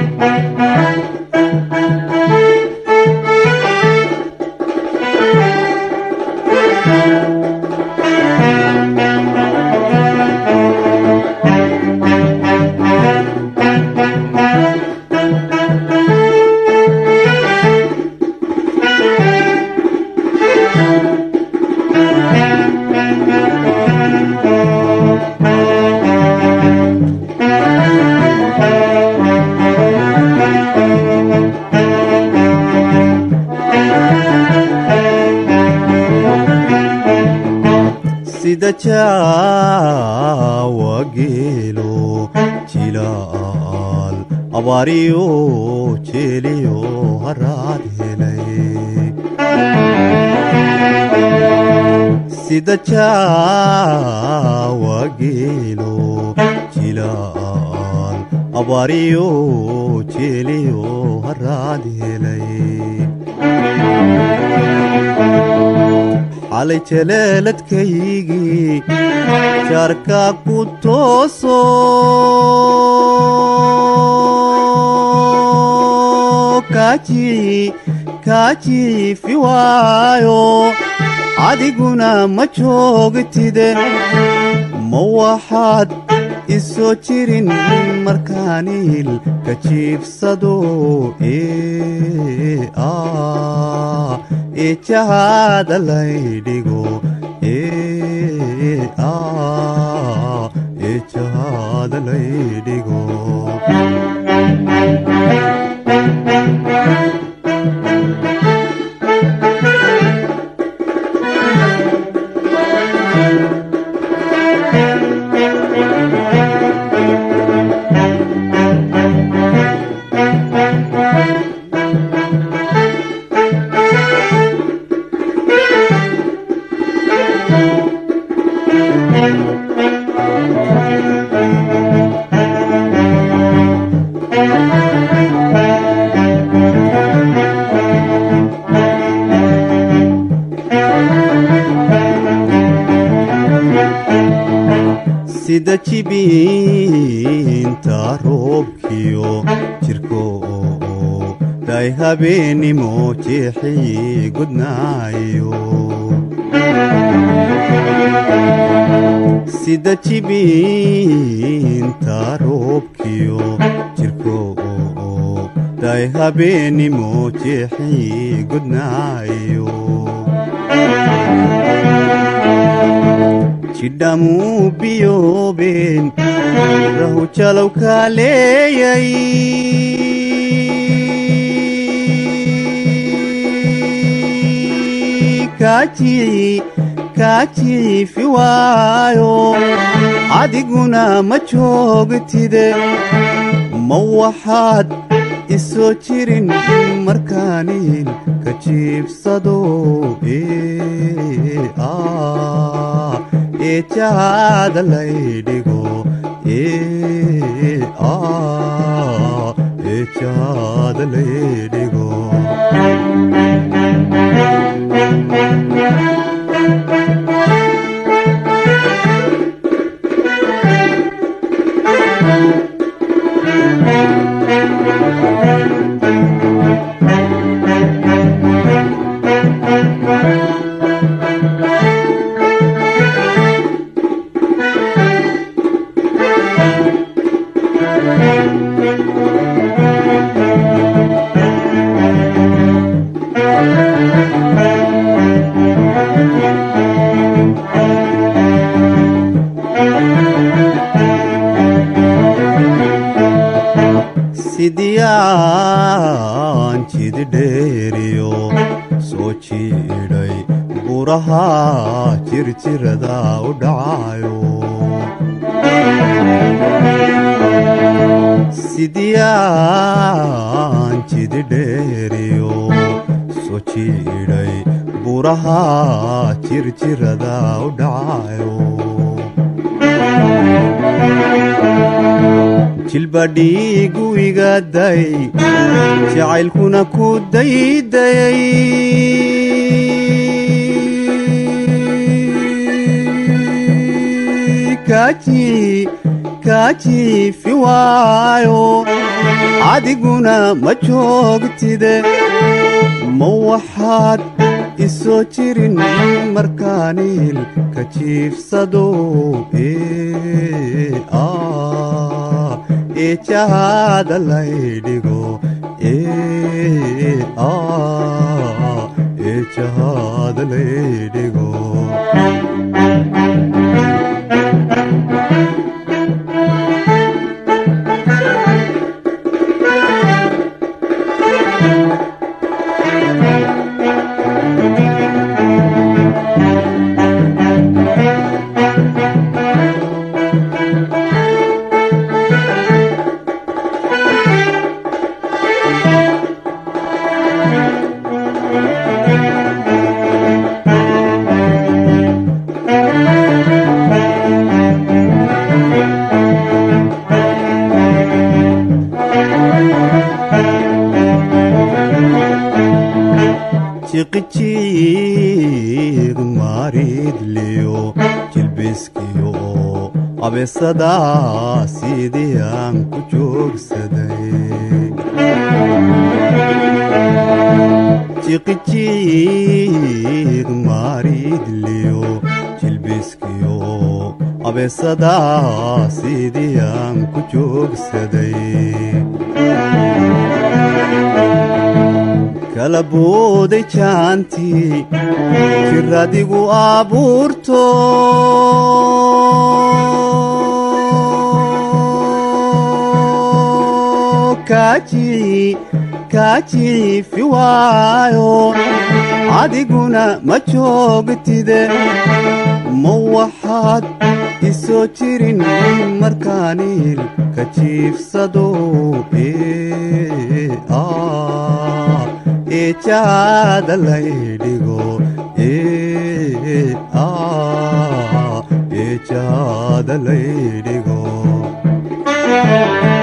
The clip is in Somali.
sida jaawa geelo jilaal abaariyo jeeliyo haraad helay sida jaawa geelo jilaal abaariyo jeeliyo haraad helay xalay jaleeladkaygii jaarka ku tooso kaajiifi waayo adiguna ma joogtide ma waxaad isoo jirin markaaniil ka jiibsado ee jahaada laydhigo ee jahaada laydhigo sida jibiinta roobkiyo jirko day habeennimo jeexii gudnaayo sida jibiinta roobkiyo jirko day habeennimo jeexii gudnaayo jidhamuu biyoobeen rahu jalow kaa leeyay kaajiifi waayo adiguna ma joogtide ma waxaad isoo jirin markaaniin ka jiibsado ee jahaada laydhigo ee jahaada laydhigo sidiyaan jididheeriyo soo jiidhay buraha jirjirada u dhacayo sidiyaan jididheeriyo soo jiidhay buraha jirjirada u dhacayo jilbadhiigu igaday jacaylkuna ku daydayay kaa jiifi waayo adiguna ma joogtide ma waxaad isoo jirin markaaniil ka jiifsado eejahaada laydhigo eejahaada laydhigo jiqijiiq maaridliyo jilbiskiyo abeesadaa sidii aan ku joogsaday jiqijiiq maaridliyo jilbiskiyo abeesadaa sidii aan ku joogsaday kala booday jaantii jiradigu abuurto kaa jiifi waayo adiguna ma joogtide ma waxaad isoo jirin markaaniil ka jiifsado eejahaada laydhigo eejahaada laydhigo